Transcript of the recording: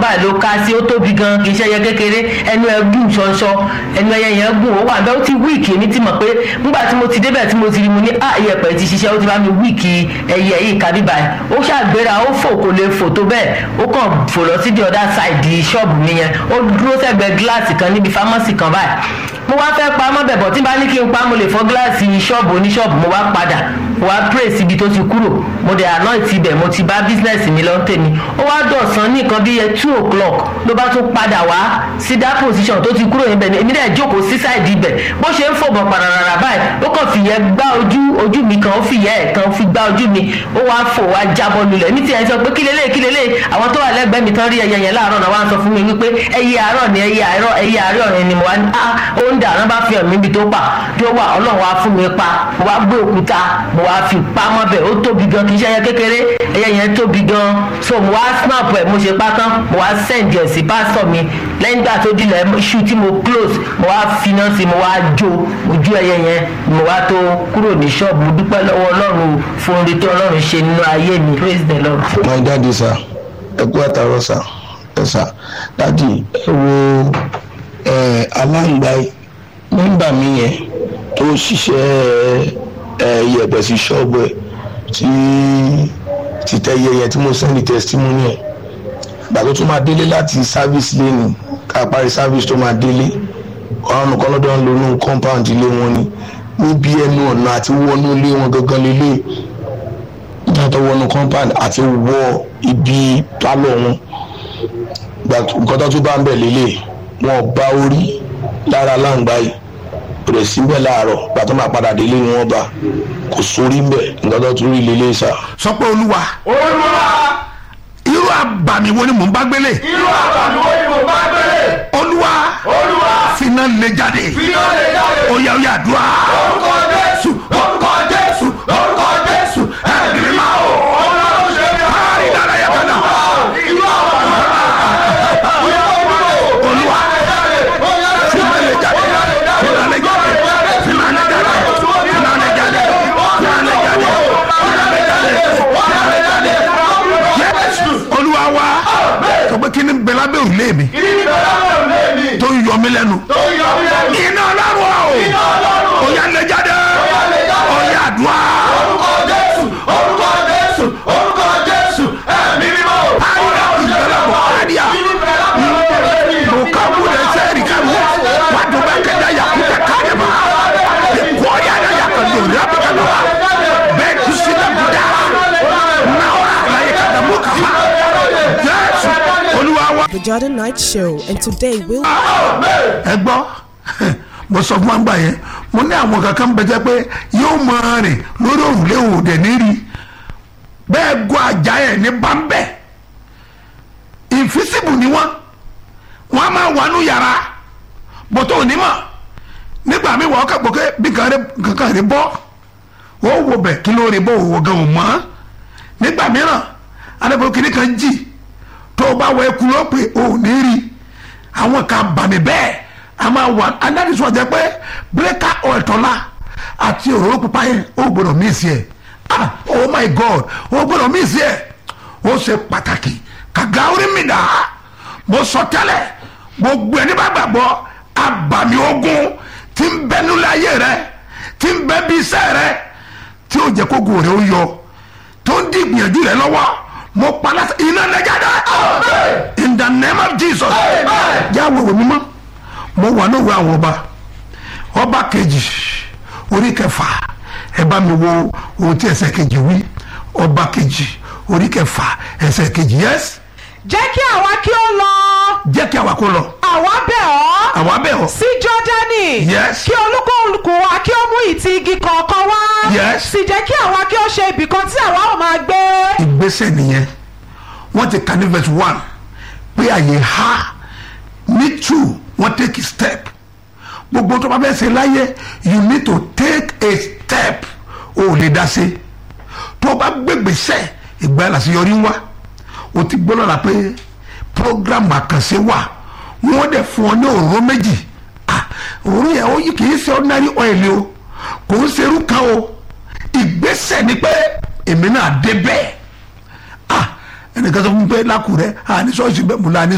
báyìí ló ká sí ó tóbi gan kì í ṣe ẹyẹ kékeré ẹnu ẹ gùn ṣọṣọ ẹnu ẹyẹ yẹn gùn ó wà bẹ́ẹ̀ ó ti wíìkì èmi ti mọ̀ pé nígbà tí mo ti débẹ̀ tí mo ti rí mo ní à iyẹ̀pẹ̀ ti ṣiṣẹ́ ó ti bá mi wíìkì ẹyẹ yìí kábí báyìí ó ṣàgbéra ó fò kò lè fò tó bẹ́ẹ̀ ó kàn fò lọ sí the other side ṣọ́ọ̀bù mi yẹn ó dúró sẹ́gbẹ̀ẹ́ gíláàsì kan níbi fámọ́sì kan báyìí mo wá fẹ́ pa mọ́ bẹ̀bọ̀ tí bá ní kí n pa mo lè fọ́ gíláàsì ṣọ́ọ̀bù oníṣọ́ọ̀bù mo wá padà mo wá praise ibi tó ti kúrò mo dẹ̀ anoint ibẹ̀ mo ti bá business mi lọ tèmi ó wá dọ̀sán ní nǹkan bíi two o'clock ló bá tún padà wá sí that position tó ti kúrò níbẹ̀ ni èmi dẹ̀ jókòó sí side ibẹ̀ bó ṣe ń fòbọ̀ pararara báyìí ó kàn fìyẹ́ gbá ojú ojú mi kan ó fìyẹ́ ẹ̀ kan fi gbá ojú mi ó wá fò wá jábọ́ lulẹ̀ ní tiẹ̀ sọ pé kí lélẹ̀ kí lélẹ̀ àwọn tó wà lẹ́gbẹ̀ẹ́ mi tán rí ẹyẹ yẹn láàárọ̀ náà wá ń sọ fún mi wípé ẹyẹ àárọ̀ ni ẹyẹ àárọ̀ ẹyẹ àárọ̀ yẹn ni mo wá ní ah ó ń dà rán bá fi hàn mí ibi tó pa tó wà ọlọ́run wá fún mi pa mo wá gbé òkúta mo wá fi pa mọ́ bẹ̀ ó tóbi gan kì í ṣe ẹyẹ kékeré ẹyẹ yẹn tóbi gan so mo wá snap ẹ̀ mo ṣe pa tán mo wá send ẹ̀ sí pásítọ̀ mi lẹ́yìn ìgbà tó dilẹ̀ iṣu tí mo close mo wá finá sí mo wá jó ojú ẹyẹ yẹn mo wá tó kúrò ní ṣọ́ọ̀bù mo dúpẹ́ lọ́wọ́ ọlọ́run fún orí tó ọlọ́run ṣe nínú ayé mi praise the lord. my daddy sir ẹ kú àtàrọ sir ẹ sir daddy ẹ wo ẹ aláǹgbá nígbà mi yẹn tó ṣiṣẹ́ ẹ yẹ̀bẹ̀ sí ṣọ́ọ̀bù ẹ̀ tí títẹ̀ yẹ yẹn tí mo sẹ́ni testimony ẹ̀ gbà tó tún máa délé láti service lane ká parí service tó máa délé àwọn nǹkan lọ́dọ̀ ń lo inú compound ilé wọn ni níbi ẹnu ọ̀nà àti wọnú ilé wọn gangan lélẹ̀ nígbà tó wọnú compound àti wọ ibi pálọ̀ wọn nǹkan tó tún bá ń bẹ̀ lélẹ̀ wọn bá orí lára láǹgbá yìí kò dẹ̀ síbẹ̀ láàárọ̀ gbà tó máa padà délé ni wọ́n bá kò sórí ń bẹ̀ nǹkan tó tún rí lélẹ̀ sá. sọ pé olúwa olúwa irú àbàmì wo ni mò ń bá gbélé irú àbàmì wo ni mo bá gbélé olúwa olúwa finá lè jáde finá lè jáde oya oya àdúrà orúkọ jésù orúkọ jésù orúkọ jésù ẹ̀mí mímọ́ o ọlọ́run ṣe bí kárí dára yẹ kánà irú àbàmì olúwa finá lè jáde finá lè jáde finá lè jáde finá lè jáde finá lè jáde finá lè jáde finá lè jáde yẹsù olúwa wa sọ pé kí ni bẹlẹ abẹ òrùlé mi tó ń yọ mí lẹ́nu iná ọlọ́run o oya lè jáde oya àdúrà àyà ìgbàlá bọ̀ àdìyà bukabu da seri kabu wadu ba ka da yakuta kare ba ko ya da ya ka do ya ba ka do be ku si da buda na wa la ya ka da muka ha yes olúwa wa The Jordan Night Show, and today we'll ẹ gbọ́ mo sọ fún wa gbà yẹn mo ní àwọn kankan bẹ jẹ́ pé yóò máa rìn lórí òrùlé òde níri bẹ́ẹ̀ gọ́ àjà ẹ̀ ní bámbẹ́ ìfísìbù ni wọ́n wọ́n á máa wà nù yàrá bọ́tọ̀ onímọ̀ nígbà mi wọ́n kà gbọ́kẹ́ bí kankan rí bọ́ ó wo bẹ̀ kí ló rí bọ́ òwò gan ò mọ́ nígbà mìíràn adébọ̀ kìnnì kan jì tó o bá wọ ẹkú ló pé o ò ní rí àwọn kan bàmí bẹ́ẹ̀ a máa wà adánisọ̀ jẹ́ pé bírèkà ọ̀ẹ̀tọ́lá àti òróró pupa yẹn ó gbọ́dọ̀ mí sí ẹ̀ ah oh my god ó gbọ́dọ̀ mí sí ẹ̀ ó ṣe pàtàkì kàgá orí mi dà á mo sọ tẹ́lẹ̀ gbogbo ẹni bá gbàgbọ́ abàmì ogun tí ń bẹ nílẹ̀ ayé rẹ tí ń bẹ bí iṣẹ́ rẹ tí ó jẹ́ kó gùn rẹ ó yọ tó ń di ìgbìyànjú rẹ lọ́wọ́ mo pa láti iná lẹ́jáde in the name of jesus jáwé wò mímọ́ mo wà lóore àwọn ọba ọba kejì orí kẹfà ẹ bá mi wo ohun tí ẹsẹ̀ kejì wí ọba kejì orí kẹfà ẹsẹ̀ kejì yẹs jẹ́ kí àwa kí ó lọ jẹ́ kí àwa kó lọ àwa bẹ̀ ọ́ àwa bẹ̀ ọ́ sí jọ́dánì Yes. kí olúkúlùkù wa kí ó mú ìtì igi kọ̀ọ̀kan wá Yes. sì jẹ́ kí àwa kí ó ṣe ibìkan tí àwa ò máa gbé ìgbésẹ̀ nìyẹn wọ́n ti kà ní verse one pé àyè ha ní two wọ́n take a step gbogbo tó bá fẹ́ ṣe láyé you need to take a step o ò lè dá sí tó o bá gbégbèsẹ̀ ìgbà yẹn làṣeyọrí ń wá o ti gbọ́ lọ́la pé program àkànṣe wà wọ́n dẹ̀ fún ọ ní òróró méjì ah òróró yẹn ó yí kì í ṣe ordinary oil o kò ń ṣerú kan o ìgbésẹ̀ ni pé èmi náà dé bẹ́ẹ̀ ah ẹnìkan sọ fún mi pé lákùrẹ́ àní ṣọ́ọ̀ṣì bẹ́ẹ̀ mo la ní